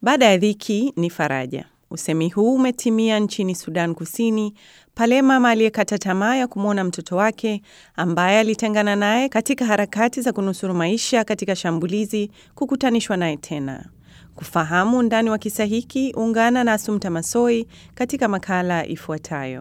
Baada ya dhiki ni faraja. Usemi huu umetimia nchini Sudan Kusini pale mama aliyekata tamaa ya kumwona mtoto wake ambaye alitengana naye katika harakati za kunusuru maisha katika shambulizi kukutanishwa naye tena. Kufahamu undani wa kisa hiki, ungana na Asumta Masoi katika makala ifuatayo.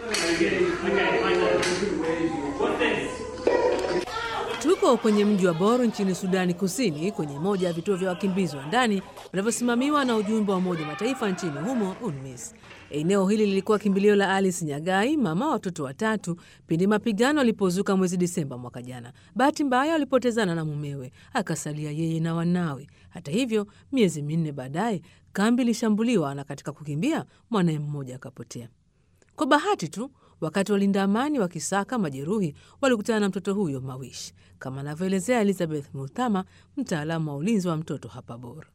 Tuko kwenye mji wa Bor nchini Sudani Kusini, kwenye moja ya vituo vya wakimbizi wa ndani vinavyosimamiwa na ujumbe wa Umoja Mataifa nchini humo, UNMISS. Eneo hili lilikuwa kimbilio la Alice Nyagai, mama wa watoto watatu, pindi mapigano alipozuka mwezi Disemba mwaka jana. Bahati mbaya alipotezana na mumewe, akasalia yeye na wanawe. Hata hivyo, miezi minne baadaye kambi ilishambuliwa na katika kukimbia mwanaye mmoja akapotea. Kwa bahati tu wakati walinda amani wakisaka majeruhi walikutana na mtoto huyo Mawish, kama anavyoelezea Elizabeth Muthama, mtaalamu wa ulinzi wa mtoto hapa Bora.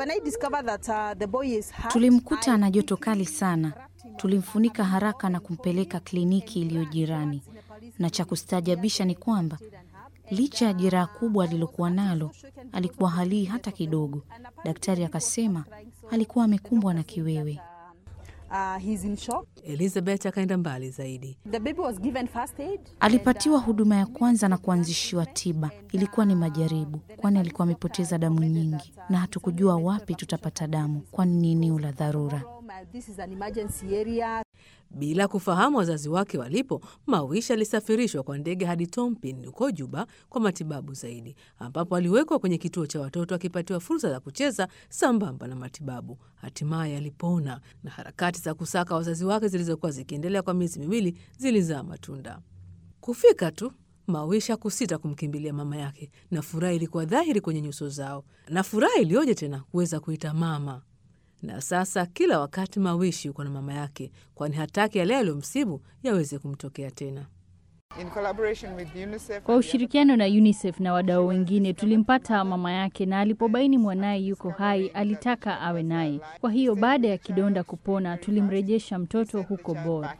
Tulimkuta ana joto kali sana, tulimfunika haraka na kumpeleka kliniki iliyo jirani, na cha kustaajabisha ni kwamba licha ya jeraha kubwa alilokuwa nalo alikuwa halii hata kidogo. Daktari akasema alikuwa amekumbwa na kiwewe. Uh, Elizabeth akaenda mbali zaidi. Alipatiwa huduma ya kwanza na kuanzishiwa tiba. Ilikuwa ni majaribu, kwani alikuwa amepoteza damu nyingi na hatukujua wapi tutapata damu, kwani ni eneo la dharura. Bila kufahamu wazazi wake walipo, Mawish alisafirishwa kwa ndege hadi Tompin huko Juba kwa matibabu zaidi, ambapo aliwekwa kwenye kituo cha watoto akipatiwa fursa za kucheza sambamba na matibabu. Hatimaye alipona na harakati za kusaka wazazi wake zilizokuwa zikiendelea kwa miezi miwili zilizaa matunda. Kufika tu Mawish hakusita kumkimbilia mama yake, na furaha ilikuwa dhahiri kwenye nyuso zao, na furaha iliyoje tena kuweza kuita mama na sasa kila wakati Mawishi yuko na mama yake, kwani hataki yale yaliyomsibu yaweze kumtokea tena. Kwa ushirikiano na UNICEF na wadau wengine tulimpata mama yake, na alipobaini mwanaye yuko hai alitaka awe naye. Kwa hiyo baada ya kidonda kupona, tulimrejesha mtoto huko Bor.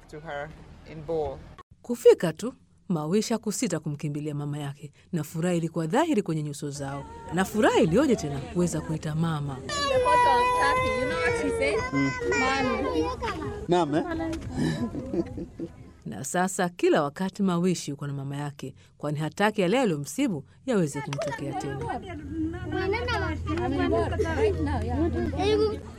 Kufika tu Mawishi hakusita kumkimbilia mama yake, na furaha ilikuwa dhahiri kwenye nyuso zao, na furaha iliyoje tena kuweza kuita mama. na sasa kila wakati Mawishi yuko na mama yake, kwani hataki yale yaliyomsibu yaweze kumtokea tena.